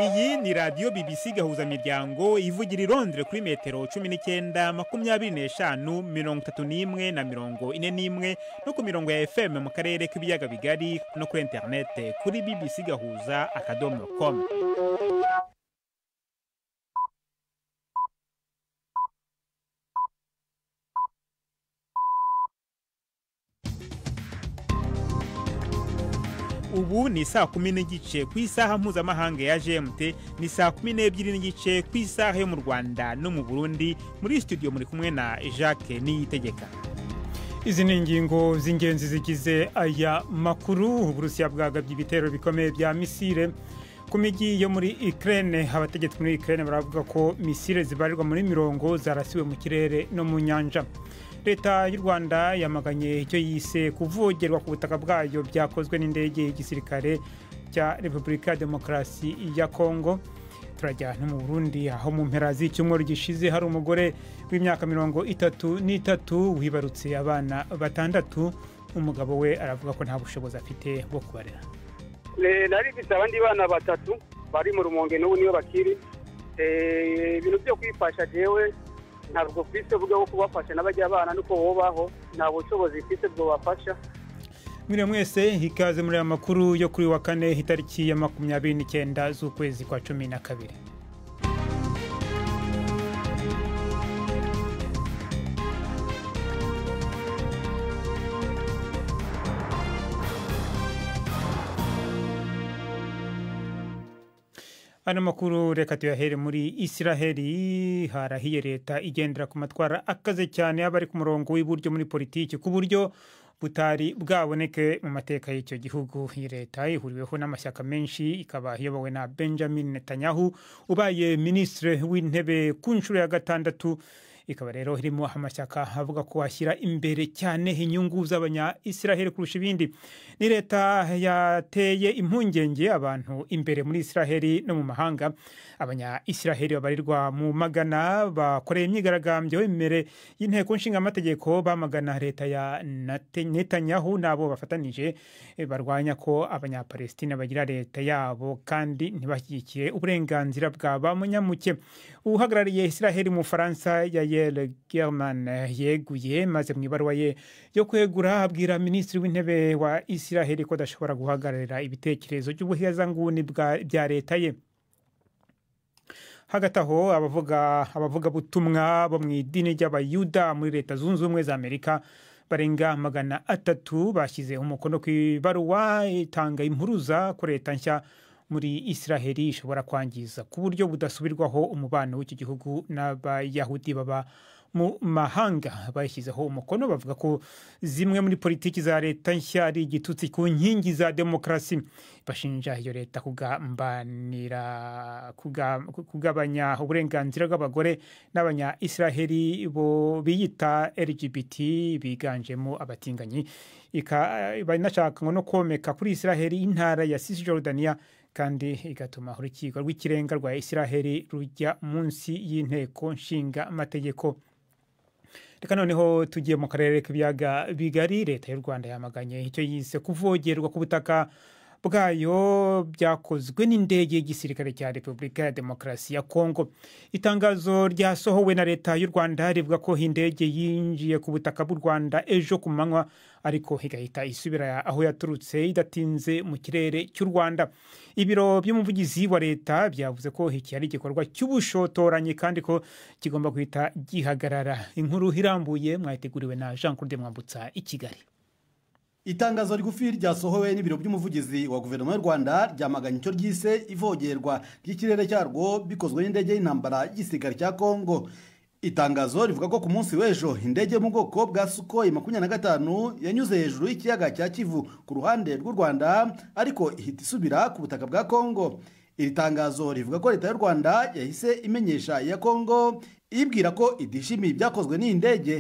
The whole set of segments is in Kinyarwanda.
Iyi ni radiyo BBC gahuza miryango ivugira i Londres kuri metero cumi n'icyenda makumyabiri n'eshanu mirongo itatu n'imwe na mirongo ine n'imwe no ku mirongo ya FM mu karere k'ibiyaga bigari no kuri interinete kuri BBC gahuza akadomo komu ubu ni saa kumi n'igice ku isaha mpuzamahanga ya gmt ni saa kumi n'ebyiri n'igice ku isaha yo mu rwanda no mu burundi muri studio muri kumwe na jacques niyitegeka izi ni ingingo z'ingenzi zigize aya makuru uburusiya bwagabye ibitero bikomeye bya misile ku mijyi yo muri ikirere abategetsi muri ikirere baravuga ko misile zibarirwa muri mirongo zarasiwe mu kirere no mu nyanja leta y'u rwanda yamaganye icyo yise kuvogerwa ku butaka bwayo byakozwe n'indege y'igisirikare cya repubulika ya demokarasi ya kongo turajya no mu burundi aho mu mpera z'icyumweru gishize hari umugore w'imyaka mirongo itatu n'itatu wibarutse abana batandatu umugabo we aravuga ko nta bushobozi afite bwo kubarera nari mfite abandi bana batatu bari mu rumonge n'ubu niyo bakiri ibintu byo kwifasha jewe ntabwo ufite uburyo bwo kubafasha n'abajya bana nuko bubaho nta bushobozi ufite bwabafasha mwiriwe mwese ikaze muri aya makuru yo kuri wa kane itariki ya makumyabiri n'icyenda z'ukwezi kwa cumi na kabiri ano makuru reka tuyahere muri isiraheli harahiye leta igendera ku matwara akaze cyane abari ku murongo w'iburyo muri politiki ku buryo butari bwaboneke mu mateka y'icyo gihugu iyi leta ihuriweho n'amashyaka menshi ikaba iyobowe na benjamin netanyahu ubaye minisitiri w'intebe ku nshuro ya gatandatu ikaba rero irimo amashyaka avuga ko ashyira imbere cyane inyungu z'abanya isiraheli kurusha ibindi ni leta yateye impungenge abantu imbere muri isiraheli no mu mahanga abanya isiraheli babarirwa mu magana bakoreye imyigaragambyo imbere y'inteko nshingamategeko bamagana leta ya netanyahu n'abo bafatanije barwanya ko abanyapalestina bagira leta yabo kandi ntibashyigikiye uburenganzira bwa ba munyamuke uhagarariye isiraheli mu bufaransa yaye Gabriel German yeguye maze mu ibaruwa ye yo kwegura abwira minisitiri w'intebe wa Isiraheli ko adashobora guhagararira ibitekerezo by'ubuhezanguni bya leta ye hagati aho abavuga abavugabutumwa bo mu idini ry'abayuda muri leta zunze ubumwe za amerika barenga magana atatu bashyize umukono ku ibaruwa itanga impuruza ko leta nshya muri isiraheli ishobora kwangiza ku buryo budasubirwaho umubano w'iki gihugu n'abayahudi baba mu mahanga bashyizeho umukono bavuga ko zimwe muri politiki za leta nshya ari igitutsi ku nkingi za demokarasi bashinja iyo leta kugambanira kugabanya uburenganzira bw'abagore n'abanya isiraheli bo biyita lgbt biganjemo abatinganyi banashaka ngo no komeka kuri isiraheli intara ya sisi jordania kandi igatuma urukiko rw'ikirenga rwa isiraheli rujya munsi y'inteko nshinga amategeko reka noneho tugiye mu karere k'ibiyaga bigari leta y'u rwanda yamaganye icyo yise kuvogerwa ku butaka bwayo byakozwe n'indege y'igisirikare cya repubulika ya demokarasi ya kongo itangazo ryasohowe na leta y'u rwanda rivuga ko indege yinjiye ku butaka bw'u rwanda ejo ku manywa ariko igahita isubira aho yaturutse idatinze mu kirere cy'u rwanda ibiro by'umuvugizi wa leta byavuze ko iki ari igikorwa cy'ubushotoranyi kandi ko kigomba guhita gihagarara inkuru irambuye mwayiteguriwe na jean claude mwambutsa i kigali itangazo rigufi ryasohowe n'ibiro by'umuvugizi wa guverinoma y'u rwanda ryamaganye icyo ryise ivogerwa ry'ikirere cyarwo bikozwe n'indege y'intambara y'igisirikare cya kongo itangazo rivuga ko ku munsi w'ejo indege mu bwoko bwa sukoyi makumyabiri na gatanu yanyuze hejuru y'ikiyaga cya kivu ku ruhande rw'u rwanda ariko ihita isubira ku butaka bwa kongo iri tangazo rivuga ko leta y'u rwanda yahise imenyesha iya kongo ibwira ko idishimiye ibyakozwe n'iyi ndege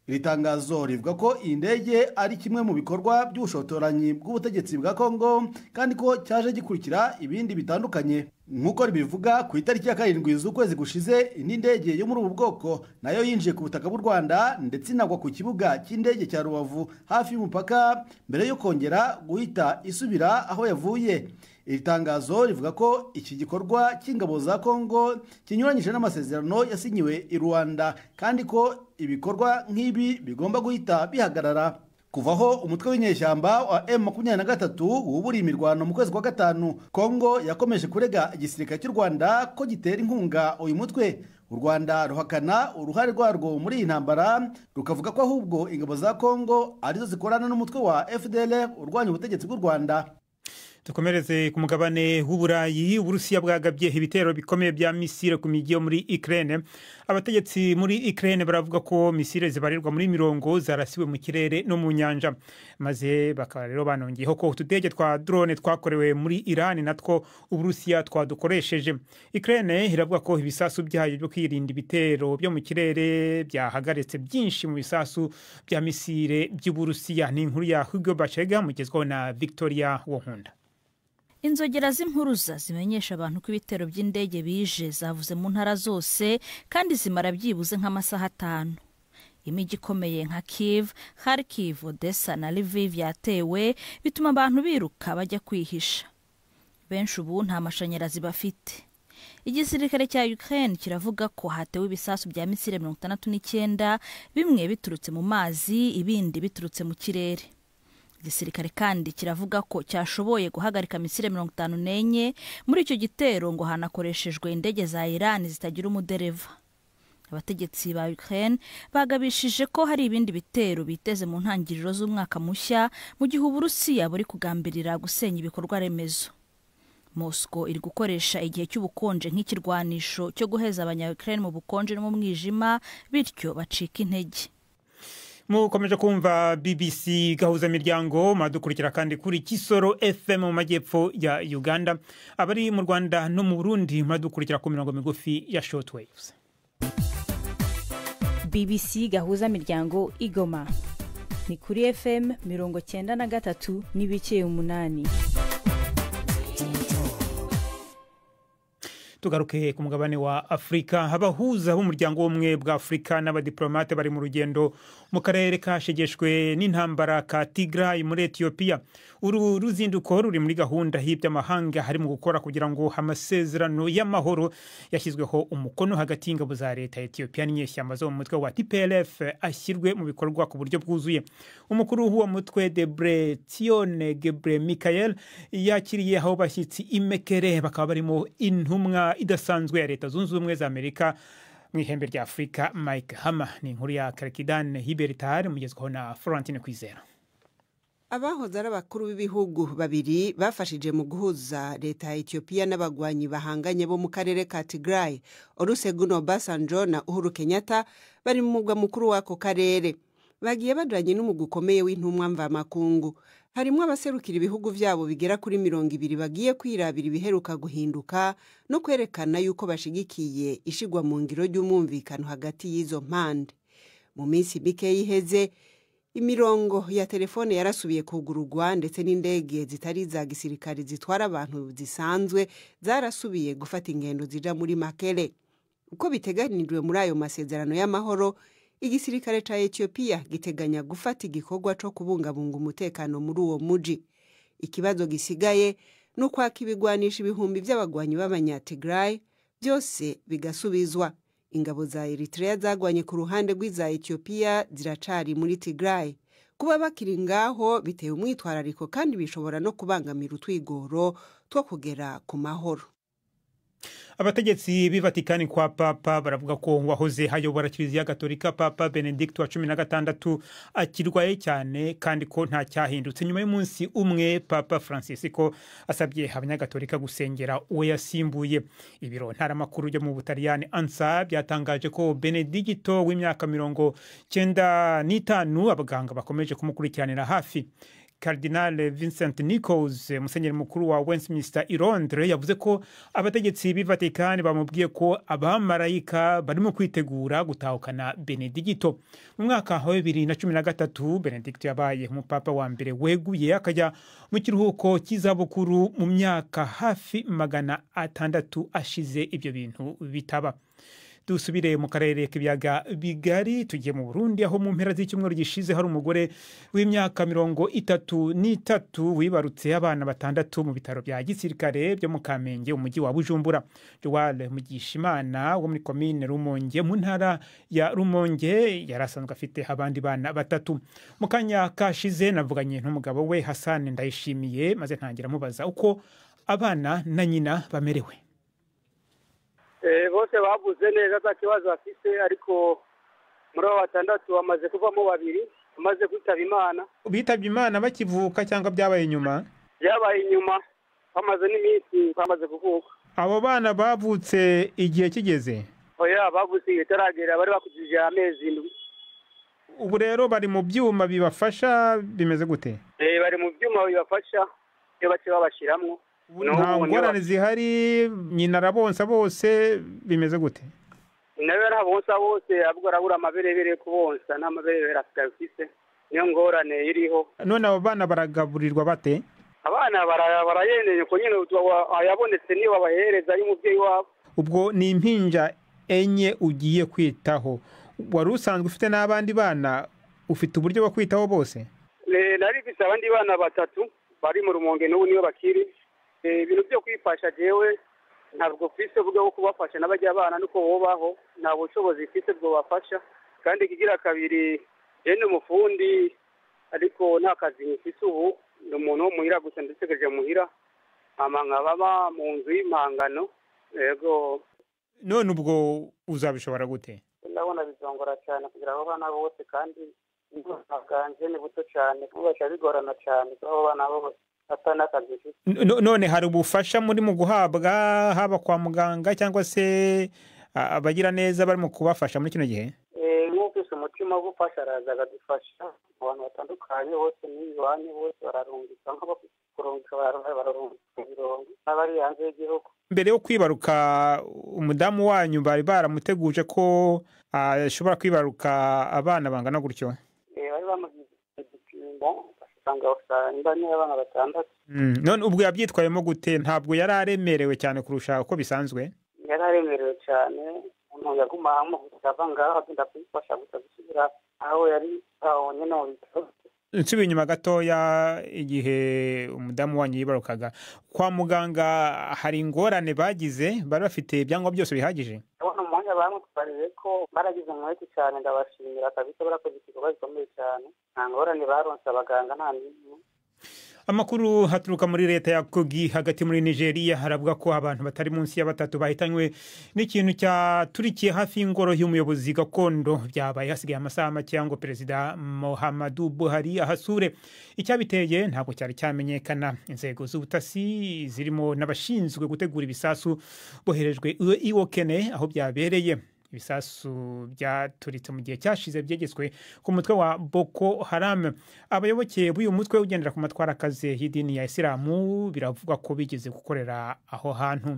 iri tangazo rivuga ko iyi ndege ari kimwe mu bikorwa by'ubushotoranyi bw'ubutegetsi bwa kongo kandi ko cyaje gikurikira ibindi bitandukanye nk'uko ribivuga ku itariki ya karindwi z'ukwezi gushize indi ndege yo muri ubu bwoko nayo yinjiye ku butaka bw'u rwanda ndetse inagwa ku kibuga cy'indege cya rubavu hafi y'umupaka mbere yo kongera guhita isubira aho yavuye iri tangazo rivuga ko iki gikorwa cy'ingabo za kongo kinyuranyije n'amasezerano yasinyiwe i rwanda kandi ko ibikorwa nk'ibi bigomba guhita bihagarara kuvaho umutwe w'inyeshyamba wa M23 wuburiye imirwano mu kwezi kwa gatanu Kongo yakomeje kurega igisirikare cy'u Rwanda ko gitera inkunga uyu mutwe u Rwanda ruhakana uruhare rwarwo muri iyi ntambara rukavuga ko ahubwo ingabo za Kongo arizo zikorana n'umutwe wa FDL urwanya ubutegetsi bw'u Rwanda dukomereze ku mugabane w'uburayi uburusiya bwagabye ibitero bikomeye bya misile ku mijyi yo muri ukraine abategetsi muri ukraine baravuga ko misile zibarirwa muri mirongo zarasiwe mu kirere no mu nyanja maze bakaba rero banongeyeho ko utudege twa drone twakorewe muri iran natwo uburusiya twadukoresheje ukraine iravuga ko ibisasu byayo byo kwirinda ibitero byo mu kirere byahagaritse byinshi mu bisasu bya misile by'uburusiya ni inkuru ya hugo bashega mugezweho na victoria wonkunda inzogera z'impuruza zimenyesha abantu ko ibitero by'indege bije zavuze mu ntara zose kandi zimara byibuze nk'amasaha atanu imijyi ikomeye nka kiv kharkiv odessa na liviv yatewe bituma abantu biruka bajya kwihisha benshi ubu nta mashanyarazi bafite igisirikare cya ukraine kiravuga ko hatewe ibisasu bya misile mirongo itandatu n'icyenda bimwe biturutse mu mazi ibindi biturutse mu kirere igisirikare kandi kiravuga ko cyashoboye guhagarika misile mirongo itanu n'enye muri icyo gitero ngo hanakoreshejwe indege za irani zitagira umudereva abategetsi ba ukraine bagabishije ko hari ibindi bitero biteze mu ntangiriro z'umwaka mushya mu gihe uburusiya buri kugambirira gusenya ibikorwa remezo mosco iri gukoresha igihe cy'ubukonje nk'ikirwanisho cyo guheza abanya ukraine mu bukonje no mu mwijima bityo bacika intege mukomeje kumva bbc gahuza miryango muradukurikira kandi kuri kisoro fm mu majyepfo ya uganda abari mu rwanda no mu burundi muradukurikira ku mirongo migufi ya shortwaves bbc gahuza miryango igoma ni kuri fm mirongo cyenda na gatatu n'ibice umunani tugaruke ku mugabane wa afurika abahuza b'umuryango w'ubumwe bwa afurika n'abadiplomate bari mu rugendo mu karere kashegeshwe n'intambara ka tigrayi muri etiyopiya uru ruzinduko ruri muri gahunda y'iby'amahanga harimo gukora kugira ngo amasezerano y'amahoro yashyizweho umukono hagati y'ingabo za leta ya etiyopiya n'inyeshyamba zo mu mutwe wa tplf ashyirwe mu bikorwa ku buryo bwuzuye umukuru w'uwo mutwe debre tione gebre michael yakiriye aho bashyitsi imekere bakaba barimo intumwa idasanzwe ya leta zunze ubumwe za amerika mu ihembe rya afurika mike hama ni inkuru ya karekidani hiberitari mugezweho na florentine kwizera abahoze ari abakuru b'ibihugu babiri bafashije mu guhuza leta ya etiyopiya n'abagwanyi bahanganye bo mu karere ka tigrayi olusegun obasanjo na uhuru kenyatta bari mu mugwa mukuru w'ako karere bagiye baduranye n'umugwi ukomeye w'intumwa mvamakungu harimo abaserukira ibihugu byabo bigera kuri mirongo ibiri bagiye kwirabira ibiheruka guhinduka no kwerekana yuko bashigikiye ishigwa mu ngiro ry'umwumvikano hagati y'izo mpande mu minsi mike yiheze imirongo ya telefone yarasubiye kugururwa ndetse n'indege zitari iza gisirikare zitwara abantu zisanzwe zarasubiye gufata ingendo zija muri makere uko biteganijwe muri ayo masezerano y'amahoro igisirikare cya etiyopiya giteganya gufata igikorwa cyo kubungabunga umutekano muri uwo muji ikibazo gisigaye ni ukwaka ibigwanisha ibihumbi by'abagwanyi b'abanyatigrayi byose bigasubizwa ingabo za eritrea zagwanye ku ruhande rw'iza etiyopiya ziracari muri tigrayi kuba bakiri ngaho biteye umwitwarariko kandi bishobora no kubangamira utwigoro two kugera ku mahoro abategetsi b'ivatikani kwa papa baravuga ko uwahoze hayobora kiliziya gatolika papa benedikiti wa cumi na gatandatu akirwaye cyane kandi ko nta cyahindutse nyuma y'umunsi umwe papa francisco asabye abanyagatolika gusengera uwo yasimbuye ibiro ntaramakuru byo mu butaliyani ansa byatangaje ko benedigito w'imyaka mirongo cyenda n'itanu abaganga bakomeje kumukurikiranira hafi Cardinal Vincent Nichols musenyeri mukuru wa Westminster i Londres yavuze ko abategetsi b'i Vatican bamubwiye ko abamarayika barimo kwitegura gutahukana Benedicto mu mwaka wa 2013 Benedicto yabaye umupapa wa mbere weguye akajya mu kiruhuko cy'izabukuru mu myaka hafi magana atandatu ashize ibyo bintu bitaba dusubire mu karere k'ibiyaga bigari tugiye mu burundi aho mu mpera z'icyumweru gishize hari umugore w'imyaka mirongo itatu n'itatu wibarutse abana batandatu mu bitaro bya gisirikare byo mu kamenge umujyi wa bujumbura joale mugishimana wo muri komine rumonge mu ntara ya rumonge yari asanzwe afite abandi bana batatu mu kanya kashize navuganye n'umugabo we hasani ndayishimiye maze ntangira amubaza uko abana na nyina bamerewe Eh, bose babuze neza nta kibazo bafite ariko muri abo batandatu bamaze kuvamo babiri bamaze kwitaba imana bitabye imana bakivuka cyangwa byabaye nyuma byabaye inyuma bamaze n'iminsi bamaze kuvuka abo bana bavutse igihe kigeze oya bavuze igihe itaragera bari bakurikije amezi indwi ubu rero bari mu byuma bibafasha bimeze gute Eh, bari mu byuma bibafasha iyo bace babashyiramo Ubu nta ngorane zihari nyina arabonsa bose bimeze gute nawe ntabonsa bose ahubwo arabura amaberebere kubonsa nta maberebere afite afite niyo ngorane iriho none abo bana baragaburirwa bate abana bara- barayeneye ko nyine utu- ayabonetse niyo babahereza y'umubyeyi wabo ubwo ni impinja enye ugiye kwitaho wari usanzwe ufite n'abandi bana ufite uburyo bwo kwitaho bose Eh, nari mfise abandi bana batatu bari mu rumonge n'ubu niyo bakiri Eh, ibintu byo kwifasha jewe ntabwo mfise uburyo bwo kubafasha n'abajya bana nuko bobaho nta bushobozi mfise bwo bafasha kandi kigira kabiri je ni umufundi ariko nta kazi mfise ubu ni umuntu wo muhira gusa ndategereje muhira hama nkababa mu nzu y'impangano yego none ubwo uzabishobora gute ndabona bizongora cyane kugira abo bana bose kandi ubuzima bwanjye ni buto cyane kubasha bigorana cyane kuri abo bana bose ata n'akazi mfite No- none hari ubufasha muri mu guhabwa haba kwa muganga cyangwa se a- abagiraneza bari mu kubafasha muri kino gihe Eh, nk'ufise umutima wo gufasha araza akadufasha mu bantu batandukanye bose n'ibibanyi bose bararungika nk'abafite kurungika bararungika bararungika ibirongo n'abari hanze y'igihugu mbere yo kwibaruka umudamu wanyu bari baramuteguje ko ashobora kwibaruka abana bangana gutyo Eh, bari bamugize igipimo basanga usanga niyo abana batandatu Mm, none ubwo yabyitwayemo gute ntabwo yari aremerewe cyane kurusha uko bisanzwe yari aremerewe cyane umuntu yaguma hamwe gusa ava ngaho agenda kumufasha gusa gusubira aho yari aho nyine mu bitaro nsubiye inyuma gatoya igihe umudamu wanyu yibarukaga kwa muganga hari ingorane bagize bari bafite ibyangombwa byose bihagije ndabona umuhanda bamutwariye ko baragize umwete cyane ndabashimira kabisa barakoze igikorwa gikomeye cyane nta ngorane baronse abaganga nta n'imwe amakuru haturuka muri leta ya kogi hagati muri nigeria haravuga ko abantu batari munsi ya batatu bahitanywe n'ikintu cyaturikiye hafi y'ingoro y'umuyobozi gakondo byabaye hasigaye amasaha make ngo perezida muhammadu buhari ahasure icyabiteye ntabwo cyari cyamenyekana inzego z'ubutasi zirimo n'abashinzwe gutegura ibisasu boherejwe iwokene aho byabereye ibisasu byaturitse mu gihe cyashize byegetswe ku mutwe wa boko haram abayoboke b'uyu mutwe ugendera ku matwara akaze y'idini ya isilamu biravugwa ko bigeze gukorera aho hantu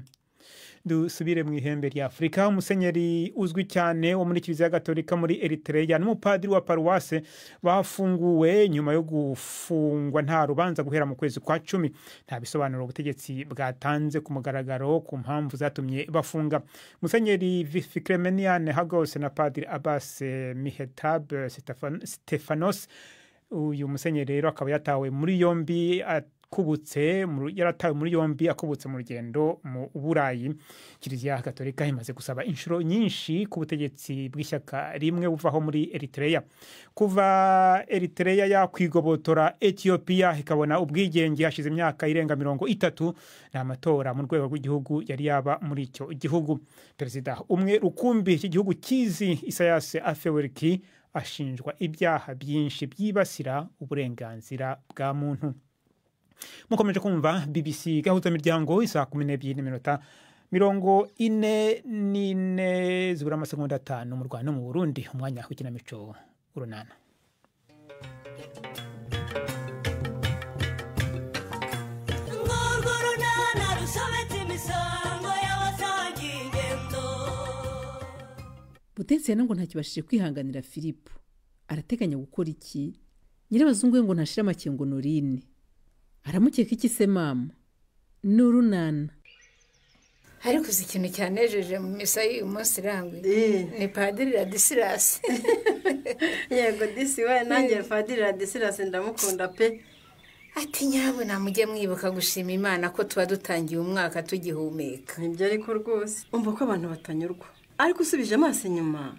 dusubire mu ihembe rya afurika umusenyeri uzwi cyane wo muri kiliziya gatolika muri eritrea n'umupadiri wa paruwase bafunguwe nyuma yo gufungwa nta rubanza guhera mu kwezi kwa cumi nta bisobanuro ubutegetsi bwatanze ku mugaragaro ku mpamvu zatumye bafunga musenyeri fikiremeniane hagose na padiri abase mihetabe stefanos uyu musenyeri rero akaba yatawe muri yombi akubutse mu- yaratawe muri yombi akubutse mu rugendo mu burayi kiliziya gatolika imaze gusaba inshuro nyinshi ku butegetsi bw'ishyaka rimwe buvaho muri eritrea kuva eritrea yakwigobotora etiyopiya ikabona ubwigenge hashize imyaka irenga mirongo itatu ni amatora mu rwego rw'igihugu yari yaba muri icyo gihugu perezida umwe rukumbi cy'igihugu kizi isayase afeweriki ashinjwa ibyaha byinshi byibasira uburenganzira bwa muntu mukomeje kumva bbc gahuzamiryango isaha kumi n'ebyiri n'iminota mirongo ine n'ine zibura amasegonda atanu mu rwanda no mu burundi umwanya w'ikinamico urunana ngurunana rusobetse imisango y'abasangiye ingendo butetsi rero ngo ntakibashije kwihanganira filipo arateganya gukora iki nyirabazungu we ngo ntashire amakengo norine aramukeka iki se mama ni urunana ariko uzi ikintu cyanejeje mu misa y'uyu munsi irangwa ni padiri radisilasi yego disi we nanjye padiri radisilasi ndamukunda pe ati nyabuna mujye mwibuka gushima imana ko tuba dutangiye umwaka tugihumeka nibyo ariko rwose umva ko abantu batanyurwa ariko usubije amaso inyuma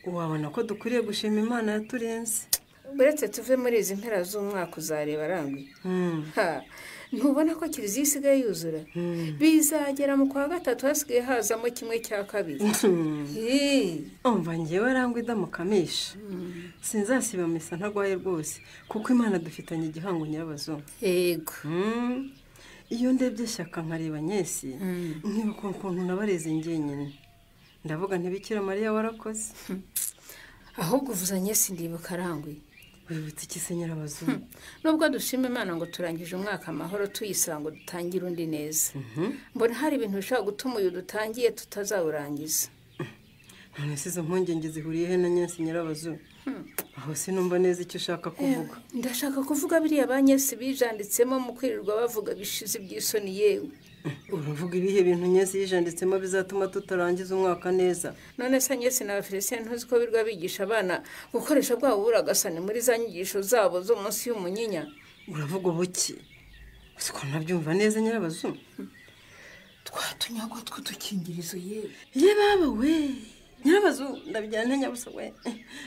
wabona ko dukwiriye gushima imana yaturenze uretse tuve muri izi mpera z'umwaka uzareba arangwi Ha, ntubona ko kiliziya isigaye yuzura bizagera mu kwa gatatu hasigaye hazamo kimwe cya kabiri umva ngewe arangwa idamukamisha sinzasiba misa ntagwaye rwose kuko imana dufitanye igihango nyirabazungu yego iyo ndebye shyaka nkareba nyesi nkibuka ukuntu nabareze njyenyine ndavuga ntibikira mariya warakoze ahubwo uvuzanye sindibuka arangwi wibutse iki nyirabazungu nubwo dushima imana ngo turangije umwaka amahoro tuyisanga dutangire undi neza mbona hari ibintu bishobora gutuma uyu dutangiye tutazawurangiza none se izo mpungenge zihuriye he na nyesi nyirabazungu aho sinumva neza icyo ushaka kuvuga ndashaka kuvuga biriya ba nyesi bijanditsemo mu kwirirwa bavuga bishize iby'isoni yewe uravuga ibihe bintu nyesi yijanditsemo bizatuma tutarangiza umwaka neza none se nyesi na bafilisitiya ntuzi ko birwa bigisha abana gukoresha bwa buragasanyi muri za nyigisho zabo zo munsi y'umunyinya uravuga ubuki uzi ko nabyumva neza nyirabazungu twatunyagwa tw'udukingirizo yewe ye baba we nyirabazungu ndabijyana nyabusa we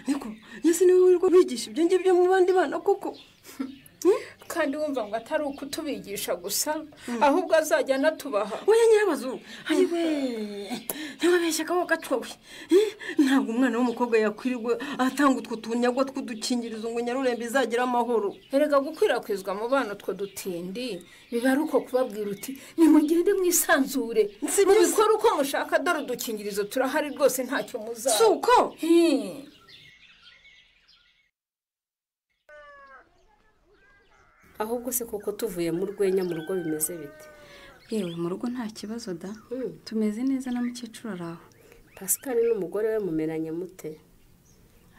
niko nyesi niwe wirirwa wigisha ibyo ngibyo mu bandi bana kuko kandi wumva ngo atari ukutubigisha gusa ahubwo azajya anatubaha wowe nyirabazungu ayiwe ntiwabeshye akaboko gatwawe ntabwo umwana w'umukobwa yakwirirwa atanga utwo tunyagwa tw'udukingirizo ngo nyarurembe izagire amahoro erega gukwirakwizwa mu bana utwo dutindi biba ari uko kubabwira uti nimugende mwisanzure mubikore uko mushaka dore udukingirizo turahari rwose ntacyo muzaba si uko Hmm. ahubwo se koko tuvuye mu rwenya mu rugo bimeze bite yewe mu rugo nta kibazo da tumeze neza na mukecuru ari aho pascal n'umugore we mumeranye mute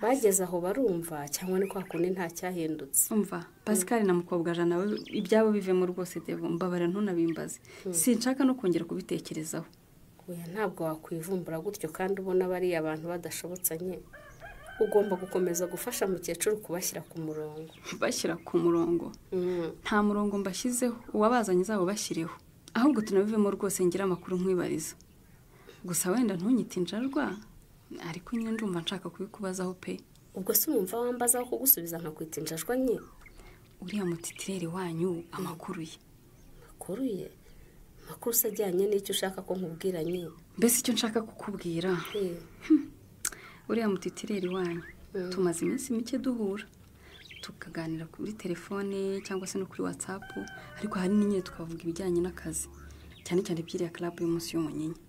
bageze aho barumva cyangwa ni kwa kundi nta cyahindutse umva pascal na mukobwa jana we ibyabo bivemo rwose devo mbabara ntunabimbaze sinshaka no kongera kubitekerezaho oya ntabwo wakwivumbura gutyo kandi ubona bariya bantu badashobotsanye ugomba gukomeza gufasha mukecuru kubashyira ku murongo bashyira ku murongo Mm. nta murongo mbashyizeho uwabazanye zabo bashyireho ahubwo tunabivemo rwose ngira amakuru nkwibariza gusa wenda ntunyite injarwa ariko nyine ndumva nshaka kubikubazaho pe ubwo si wumva wambaza aho kugusubiza nkakwita injajwa nke uriya mutitireri wanyu amakuru ye makuru ye makuru se ajyanye n'icyo ushaka ko nkubwira nye mbese icyo nshaka kukubwira uriya mutitireri wanyu Mm. tumaze iminsi mike duhura tukaganira kuri telefone cyangwa se no kuri watsapu ariko hari n'inyine tukavuga ibijyanye n'akazi cyane cyane ibyiriya karabu y'umunsi y'umunyinya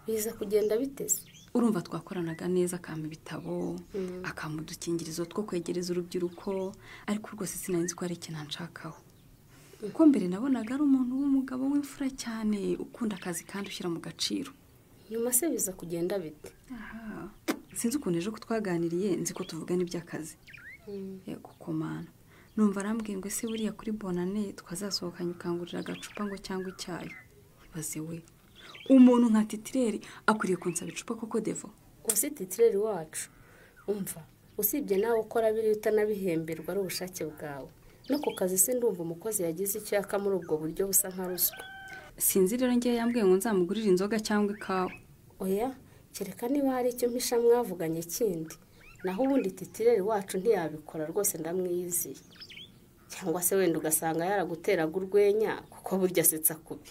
biza kugenda biteze urumva twakoranaga neza akampa ibitabo Mm. akampa udukingirizo two kwegereza urubyiruko ariko rwose sinanzi ko hari ikintu nshakaho kuko mbere nabonaga ari umuntu w'umugabo w'imfura cyane ukunda akazi kandi ushyira mu gaciro nyuma se biza kugenda bite Aha. sinzi ukuntu ejo ko twaganiriye nzi ko tuvugana iby'akazi yego komana numva arambwiye ngo ese buriya kuri bonane twazasohokanye ukangurira agacupa ngo cyangwa icyayi ibaze we umuntu nka titireri akwiriye kunsaba icupa koko devo gusa titireri wacu umva usibye nawe ukora biriya utanabihemberwa ari ubushake bwawe no ku kazi se ndumva umukozi yagize icyo yaka muri ubwo buryo busa nka ruswa sinzi rero ngewe yambwiye ngo nzamugurire inzoga cyangwa ikawa oya kereka niba hari icyo mpisha mwavuganye kindi naho ubundi titireri wacu ntiyabikora rwose ndamwiyiziye cyangwa se wenda ugasanga yaraguteraga urwenya kuko burya asetsa kubi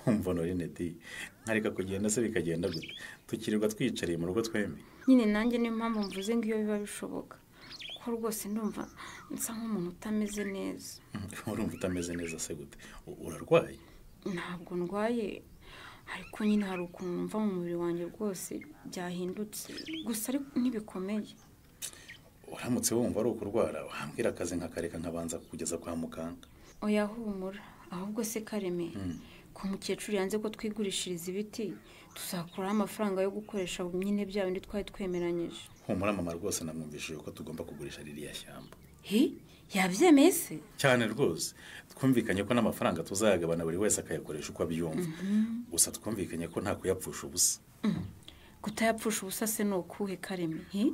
umva norine di nkareka kugenda se bikagenda gute tukirirwa twiyicariye mu rugo twembi nyine nanjye niyo mpamvu mvuze ngo iyo biba bishoboka kuko rwose ndumva nsa nk'umuntu utameze neza urumva utameze neza se gute U- urarwaye ntabwo ndwaye ariko nyine hari ukuntu numva mu mubiri wanjye rwose byahindutse gusa ariko ntibikomeye uramutse wumva ari ukurwara wambwira akazi nkakareka nkabanza kugeza kwa muganga oya humura ahubwo se kareme Mm. ko mukecuru yanze ko twigurishiriza ibiti tuzakuraho amafaranga yo gukoresha nyine bya bindi twari twemeranyije humura mama rwose namwumvishije ko tugomba kugurisha ririya shyamba hi yabyemeye se cyane rwose twumvikanye ko n'amafaranga tuzayagabana buri wese akayakoresha uko abyumva Mhm. gusa twumvikanye ko nta kuyapfusha ubusa kutayapfusha ubusa se ni ukuhe kareme he?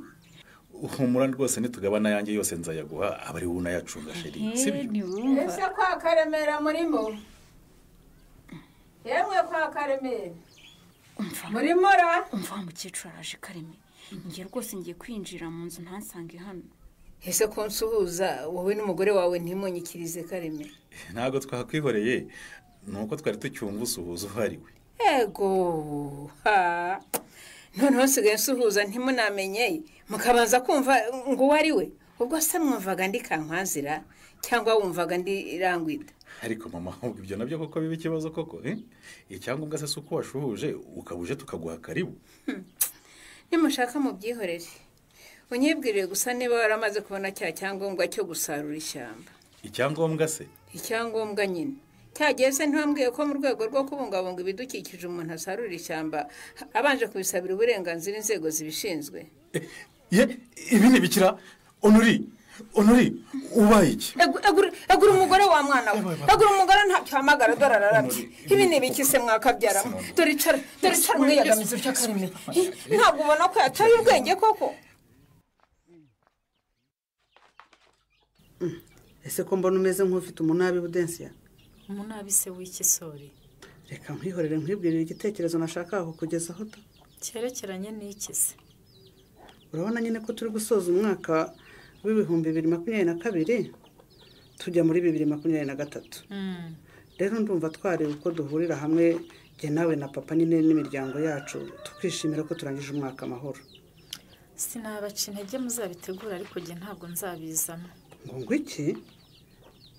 humura rwose nitugabana ayanjye yose nzayaguha aba ari wowe unayacunga sheri he ntiwumva ese kwa karemera murimo yemwe kwa karemera murimo ra umva wa mukecuru araje kareme njye rwose ngiye kwinjira mu nzu ntasange hano ese ko nsuhuza wowe n'umugore wawe ntimunyikirize kareme ntabwo twakwihoreye ni uko twari tucyumva usuhuza uwo ari we ego ha noneho nsigaye nsuhuza ntimunamenye mukabanza kumva ngo uwo ari we ubwo se mwumvaga ndi kankwazira cyangwa wumvaga ndi rangwida ariko mama ahubwo ibyo nabyo koko biba ikibazo koko eh? icyangombwa se si uko washuhuje ukaba uje tukaguha karibu nimushaka mubyihorere unyibwirire gusa niba waramaze kubona cya cyangombwa cyo gusarura ishyamba icyangombwa se icyangombwa nyine cyagiye se ntibambwiye ko mu rwego rwo kubungabunga ibidukikije umuntu asarura ishyamba abanje kubisabira uburenganzira inzego zibishinzwe ye ibi ntibikira onuri onuri ubaye iki agura umugore wa mwana we agura umugore ntacyo uhamagara dore ararabye ibi ni ibiki se mwakabyaramo dore icara dore icara mwiyegamiza ibyo kareme ntabwo ubona ko yataye ubwenge koko ese ko mbona umeze nk'ufite umunabi budensiya umunabi se w'ikisori reka nkwihorere nkwibwirire igitekerezo nashakaga kukugezaho ta cyerekeranye n'iki se urabona nyine ko turi gusoza umwaka w'ibihumbi bibiri makumyabiri na kabiri tujya muri bibiri makumyabiri na gatatu Mm. rero ndumva twareba uko duhurira hamwe jye nawe na papa nyine n'imiryango yacu tukishimira ko turangije umwaka amahoro sinabaca intege muzabitegura ariko njye ntabwo nzabizana ngo ngo iki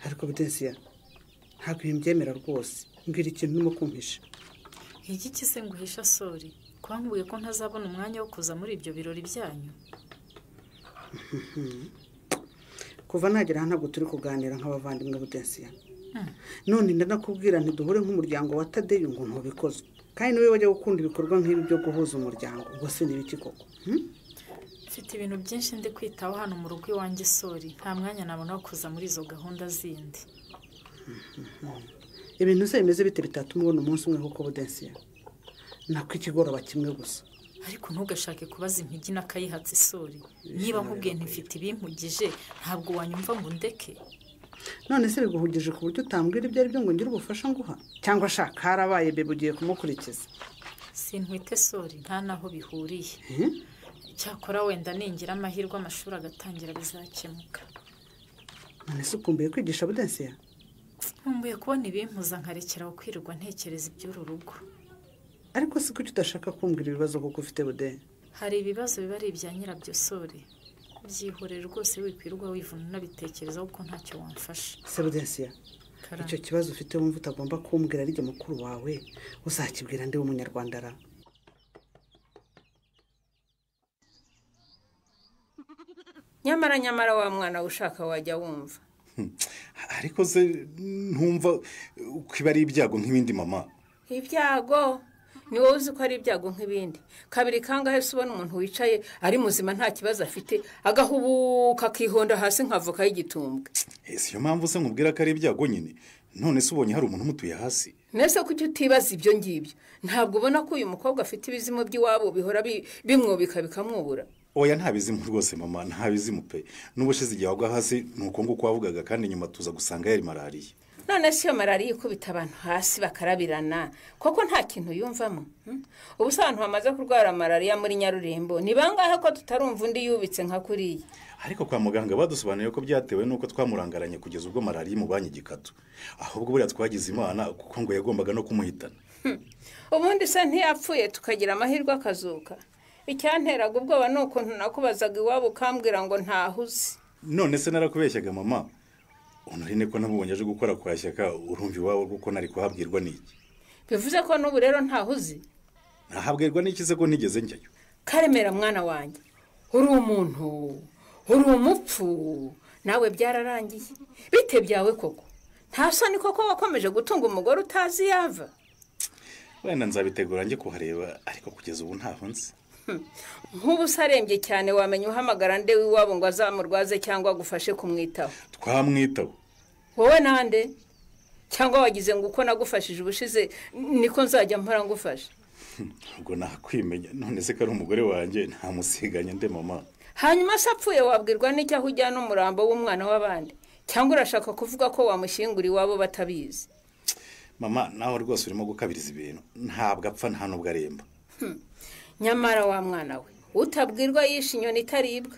ariko budensiya ntabwo ibi mbyemera rwose mbwira ikintu urimo kumpisha iki ki se nguhisha sori kwambwiye ko ntazabona umwanya wo kuza muri ibyo birori byanyu Mhm. kuva nagera aha ntabwo turi kuganira nk'abavandimwe budensiya Mm. none ndanakubwira ntiduhure nk'umuryango wa tadeyo ngo ntubikozwe kandi niwe wajya gukunda ibikorwa nk'ibi byo guhuza umuryango ubwo se ni ibiki koko Hmm? mfite ibintu byinshi ndi kwitaho hano mu rugo iwanjye sori nta mwanya nabona wo kuza muri izo gahunda zindi ibintu se bimeze bite bitatuma ubona umunsi umwe koko budensiya nako ikigoroba kimwe gusa ariko ntugashake kubaza impigi n'akayihatsa isuri niba nkubwiye ntifite ibimpugije ntabwo wanyumva ngo ndeke none se biguhugije ku buryo utambwira ibyo ari byo ngo ngire ubufasha nguha cyangwa shaka harabaye bebe ugiye kumukurikiza sintwite sori nta n'aho bihuriye Mhm. cyakora wenda ningira amahirwe amashuri agatangira bizakemuka none se ukumbuye kwigisha budensiya nkumbuye kubona ibimpuza nkarekeraho kwirirwa ntekereza iby'uru rugo ariko si kuki udashaka kumbwira ibibazo kuko ufite bude hari ibibazo biba ari ibya nyirabyo sori byihorere rwose wikwirwa wivuna unabitekerezaho kuko ntacyo wamfasha se budensiya Karame. icyo kibazo ufite wumva utagomba kumbwira ari jye mukuru wawe uzakibwira ndi w'umunyarwanda ra nyamara nyamara wa mwana we ushaka wajya wumva ariko se ntumva ko iba ari ibyago nk'ibindi mama ibyago ni wowe uzi ko ari ibyago nk'ibindi kabiri kangahe se ubona umuntu wicaye ari muzima nta kibazo afite agahubuka akihonda hasi nk'avoka y'igitumbwe Eh, si yo mpamvu se nkubwira ko ari ibyago nyine none se ubonye hari umuntu umutuye hasi mbese kuki utibaza ibyo ngibyo ntabwo ubona ko uyu mukobwa afite ibizimu by'iwabo bihora bi- bimwubika bikamwubura oya nta bizimu rwose mama nta bizimu pe n'ubushize igihe wagwa hasi ni uko nguko wavugaga kandi nyuma tuza gusanga yari malariya none si iyo malariya ikubita abantu hasi bakarabirana koko nta kintu yumvamo hmm? ubu se abantu bamaze kurwara malariya muri nyarurembo ni bangahe ko tutarumva undi yubitse nka kuriya ariko kwa muganga badusobanuriye ko byatewe n'uko twamurangaranye kugeza ubwo malariya imubanye igikatu ahubwo buriya twagize imana kuko ngo yagombaga no kumuhitana ubundi se ntiyapfuye tukagira amahirwe akazuka icyanteraga ubwoba ni ukuntu nakubazaga iwabo ukambwira ngo ntahuze none se narakubeshyaga mama unari niko namubonye aje gukora kwa shyaka urumva iwabo kuko nari kuhabwirwa n'iki bivuze ko n'ubu rero ntahuze nahabwirwa n'iki se ko ntigeze njyayo karemera mwana wanjye uri umuntu uri umupfu nawe byararangiye bite byawe koko nta soni koko wakomeje gutunga umugore utazi iyo ava wenda nzabitegura njye kuhareba ariko kugeza ubu ntaho nzi nk'ubu se arembye cyane wamenya uhamagara nde w'iwabo ngo azamurwaze cyangwa agufashe kumwitaho twamwitaho wowe nande cyangwa wagize ngo uko nagufashije ubushize niko nzajya mpora ngufasha ubwo nakwimenya none se ko ari umugore wanjye ntamusiganye nde mama hanyuma se apfuye wabwirwa n'icyo aho ujyana umurambo w'umwana w'abandi cyangwa urashaka kuvuga ko wamushyingura iwabo batabizi mama nawe rwose urimo gukabiriza ibintu ntabwo apfa nta nubwo aremba Hmm. nyamara wa mwana we utabwirwa yishe inyoni itaribwa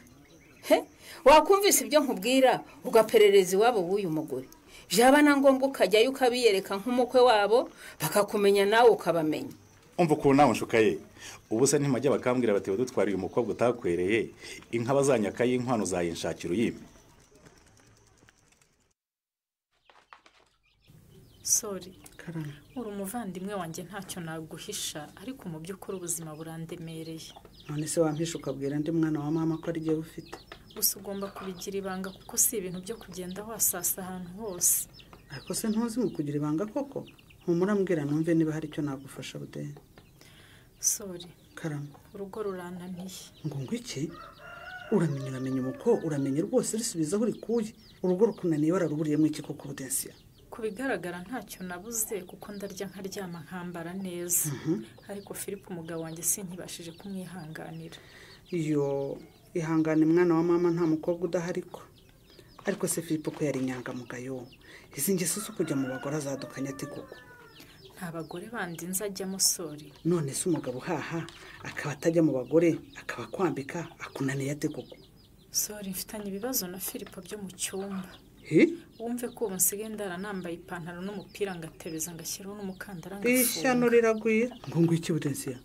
he wakumvise ibyo nkubwira ugaperereza iwabo w'uyu mugore byaba na ngombwa ukajyayo ukabiyereka nk'umukwe wabo bakakumenya nawe ukabamenya umva ukuntu nawe nshuka ye ubu se ntimajya bakambwira bati badutwara uyu mukobwa utakwereye inka bazanyakaye inkwano uzayinshakira uyime sori uri umuvandimwe wanjye ntacyo naguhisha ariko mu by'ukuri ubuzima burandemereye none se wampisha ukabwira undi mwana wa mama ko ari ariyo ufite gusa ugomba kubigira ibanga kuko si ibintu byo kugenda wasasa ahantu hose ariko se ntuzi mu kugira ibanga koko humura mbwira numve niba hari icyo nagufasha budeni sori karama urugo rurananiye ngo ngo iki uramenya uramenya umuko uramenye rwose risubiza aho urikuye urugo rukunaniye wararuburiyemo iki koko budensiya ku bigaragara ntacyo nabuze kuko ndarya nkaryama nkambara neza ariko philippe umugabo wanjye sinkibashije kumwihanganira iyo ihangane mwana wa mama nta mukobwa udahari ko ariko se philippe ko yari inyangamugayo izi ngeso zo kujya mu bagore azadukanye ati koko nta bagore bandi nzajyamo sori none se umugabo uhaha akaba atajya mu bagore akaba akwambika akunaniye ate koko sori mfitanye ibibazo na philippe byo mu cyumba he wumve ko ubu nsigaye ndaranambaye ipantaro n'umupira ngatebeza ngashyiraho n'umukandara ishyano ngafunga riragwira ngo ngo iki budensiya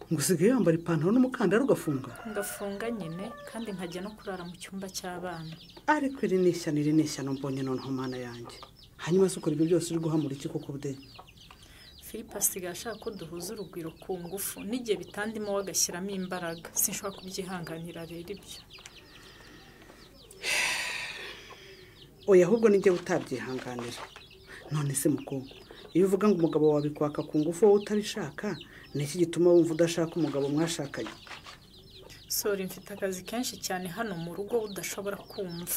ngo usigaye wambara ipantaro n'umukandara ugafunga ngafunga nyine kandi nkajya no kurara mu cyumba cy'abana ariko iri ni ishyano iri ni ishyano mbonye noneho mana yanjye hanyuma se ukora ibyo byose uri guhamura iki koko bude philippe asigaye ashaka ko duhuza urugwiro ku ngufu n'igihe bitandimo we agashyiramo imbaraga sinshobora kubyihanganira rero ibyo oya ahubwo nijye utabyihanganira none se mukobwa iyo uvuga ngo umugabo wawe kwaka ku ngufu wowe utabishaka ni iki gituma wumva udashaka umugabo mwashakanye sori mfite akazi kenshi cyane hano mu rugo udashobora kumva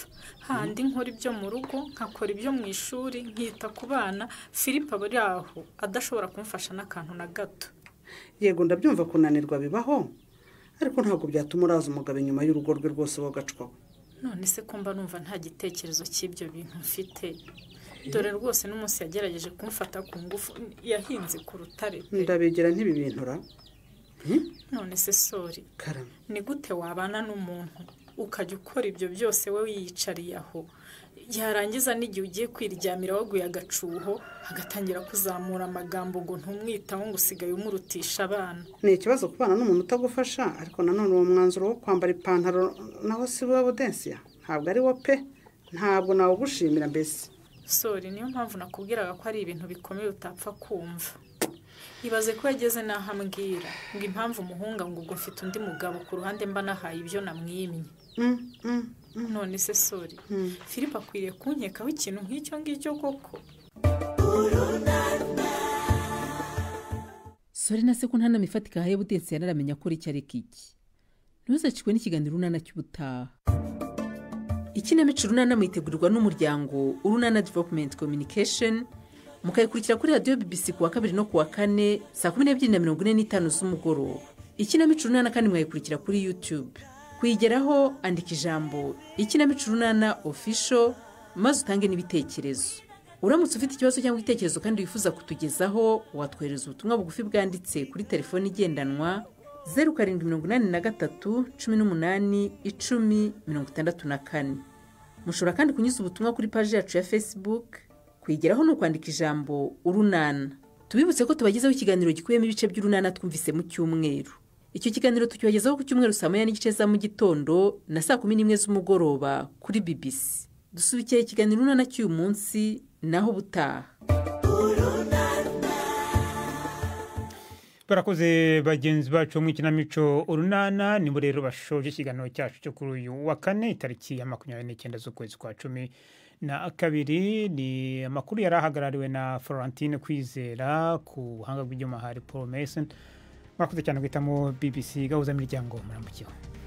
handi nkora ibyo mu rugo nkakora ibyo mu ishuri nkita ku bana philippe aba ari aho adashobora kumfasha n'akantu na gato yego ndabyumva kunanirwa bibaho ariko ntabwo byatuma uraza umugabo inyuma y'urugo rwe rwose wowe ugacwaho none se ko mba numva nta gitekerezo cy'ibyo bintu mfite dore rwose n'umunsi yagerageje kumfata ku ngufu yahinze ku rutare pe ndabegera ntibibintura none se sori karama ni gute wabana n'umuntu ukajya ukora ibyo byose we wiyicariye aho yarangiza n'igihe ugiye kwiryamira waguye agacuho agatangira kuzamura amagambo ngo ntumwitaho ngo usigaye umurutisha abana ni ikibazo kubana n'umuntu utagufasha ariko nanone uwo mwanzuro wo kwambara ipantaro naho si wowe budensiya ntabwo ari wo pe ntabwo nawugushimira mbese sori niyo mpamvu nakubwiraga ko ari ibintu bikomeye utapfa kumva ibaze ko yageze n'aho ambwira ngo impamvu umuhunga ngo ubwo mfite undi mugabo ku ruhande mba nahaye ibyo namwimye none se sori philippe akwiriye kunkekaho ikintu nk'icyo ngicyo koko sore na se ko nta nama ifatika ahaye budensi yanaramenya ko icyo ariko iki ntuzacikwe n'ikiganiro urunana cy'ubutaha ikinamico urunana mwitegurirwa n'umuryango urunana developumenti kominikesheni mukayikurikira kuri radiyo bibisi kuwa kabiri no kuwa kane saa kumi n'ebyiri na mirongo ine n'itanu z'umugoroba ikinamico urunana kandi mwayikurikira kuri yutube kuyigeraho andika ijambo ikinamico urunana ofisho maze utange n'ibitekerezo uramutse ufite ikibazo cyangwa igitekerezo kandi wifuza kutugezaho watwohereza ubutumwa bugufi bwanditse kuri telefoni igendanwa zeru karindwi mirongo inani na gatatu cumi n'umunani icumi mirongo itandatu na kane mushobora kandi kunyuza ubutumwa kuri paji yacu ya facebook kuyigeraho ni ukwandika ijambo urunana tubibutse ko tubagezaho ikiganiro gikubiyemo ibice by'urunana twumvise mu cyumweru icyo kiganiro tukibagezaho ku cyumweru saa moya n'igice za mu gitondo na saa kumi n'imwe z'umugoroba kuri bbc dusubikiye ikiganiro urunana cy'uyu munsi naho ubutaha barakoze bagenzi bacu mu ikinamico urunana nibo rero bashoje ikiganiro cyacu cyo kuri uyu wa kane itariki ya makumyabiri n'icyenda z'ukwezi kwa cumi na kabiri ni amakuru yari ahagarariwe na florentine kwizera ku buhanga bw'ibyuma hari paul mason mwakoze cyane guhitamo bbc gahuza miryango murambukiwe